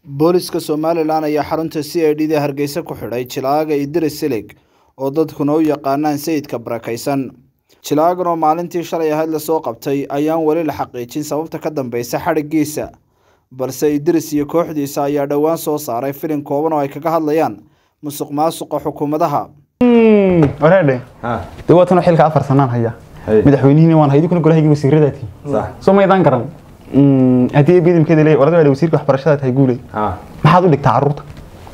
booliska somalilan ayaa xarunta c i d da hargeysa ku xidhay jilaaga idris silig oo dadkuna u yaqaanaan sayidka barakaysan jilaagan oo maalintii shalay ahayd lasoo qabtay ayaan weli la xaqiijin sababta ka dambeysa xadhiggiisa balse idris iyo kooxdiisa ayaa dhowaan soo saaray filin kooban oo ay kaga hadlayaan musuq maasuqa xukuumadaha wareedhe dee waa tanoo xilka afar sanaan haya madaxweynihiina waan haydi kuna golahaygi wasiiradaati soo maydaan garan haddii bidimkeeda leeyahay orada wasiirka waxbarashada tahay guuley maxaad u dhigtaa carruurta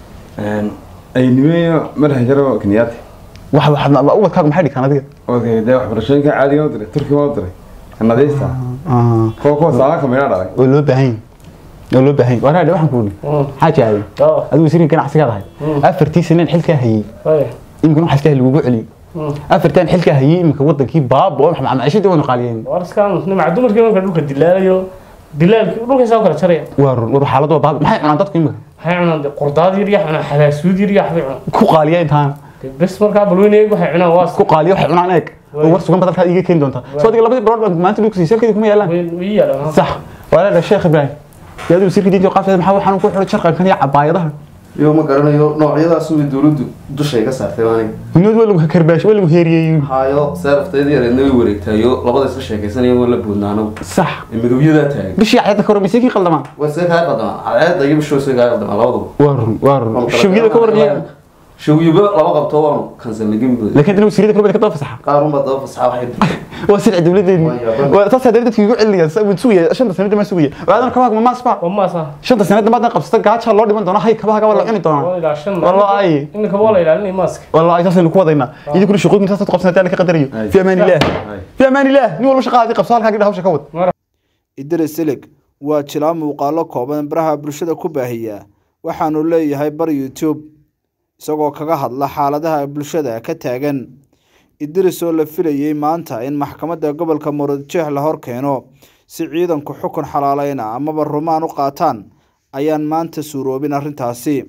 aynimeeyo madaxa jaro kenyaati wax waxaad ubadkaagu maxay dhigtaan adiga okay dee waxbarashooyinka caadiga u diray turkiga u diray kanadiista kuwa kuwa saalaanka meydhaa dhalay oo loo baahan yahay oo loo baahan yahay wareedhe waxaan ku idhi xaaji aaday adigu wasiirka ganacsigaad ahayd afartii saneen xilkaa hayey imikana waxaa iska lagugu celiyo afartan xilkaa hayey imika wadankii baaba oo maciishadii waynu qaaliyeen warskaan nimca dumarkii marka dhulka dilaalayo dilaalkii dhulkaysaa u kala jaraya waa run war xaalad waa baaba maxay cunaan dadku imika waxay cunaan dee qurdaad yar yaa cunaan xalaasuud yar yaa waxbay cunaan ku qaaliya intaan Dee bes markaa balweyne eeg waxay cunaan waa ku qaaliya waxay cunaan eeg oo war sugan badalkaa iiga keeni doontaa soo adiga labadii barood baan maanta dhulka siisay halkeedii kuma yaalaan way yaalaan sax walaala sheekh ibraahim yaadu wasiirka diinta qaafteeda maxaa waxaan ku xidhay sharqankan iyo cabaayadaha iyo ma garanayo noocyadaas way dawladdu dushay ka saartay aniga dunyadu waa lagu karbaash waa lagu heeriyeeyey hayo seeraftayda yareedna way wareegtayo labada isla sheekaysanaya waa la boodnaano sax midowyadaa taagan bishii cayadda ka hormaysay kii qaldamaan way see kaa qaldamaan cadceedda iyo bishoo see kaa qaldamaan labaduba waa run waa run shawyada ka warniya shawyaba laba qabto waanu kansalnagin laakiin dana wasiirada kaloo ka daba fasaxa qaarunbaa daba fasaxa waxay waa sirci dawladeeni Waa yaabana. waa taas hadda dadkii ugu celinaya sa- wuu sugaya shanta sanada ma sugaya waadan kabaha ma maasba waa maasa shanta sanada maadna qabsata gaaja loo dhiman doona hay kabaha waa la cuni doonaa waa ilaa shan wallahi iminka waa la ilaalinaya maaska wallahi taasaynu ku wadaynaa idinkuna shaqooyin taas ku qabsanataan ka qadariyo fi amaan illah fi amaan illah nin walba shaqaadii qabso halkaa gidha hawsha ka wad idris silig waa jilaa muuqaalo kooban baraha bulshada ku baahiya waxaanu leeyahay bar youtube isagoo kaga hadla xaaladaha bulshada ka taagan idris oo la filayey maanta in maxkamadda gobolka muradjeex la hor keeno si ciidanku xukun xalaaleyna amaba rumaan u qaataan ayaan maanta suuroobin arrintaasi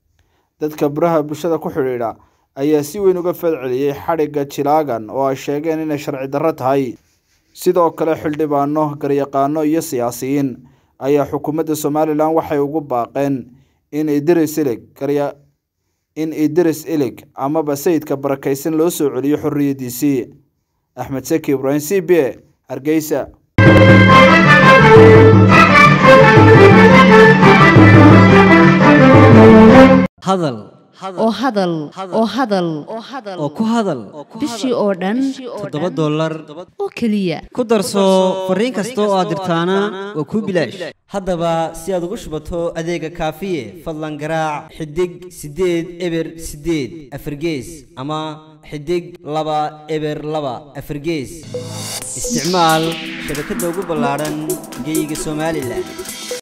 dadka baraha bulshada ku xidhiidha ayaa si weyn uga falceliyey xadhigga jilaagan oo ay sheegeen inay sharci darro tahay sidoo kale xildhibaano garyaqaano iyo siyaasiyiin ayaa xukuumadda somalilan waxay ugu baaqeen in idris ilig garya in idris ilig amaba sayidka barakaysan loo soo celiyo xorriyaddiisii axmed seki ibraahim c b a hargeysa hadal oo hadal oo hadal oo ku hadal bishii oo dhan toddoba dollar oo keliya ku darso fariin kasta oo aad dirtaana waa kuu bilaash haddaba si aad ugu shubato adeega kaafiye fadlan garaac xidig siddeed eber siddeed afargees ama xidig laba eber laba afargees isticmaal shabakadda ugu ballaadhan geyga somalilan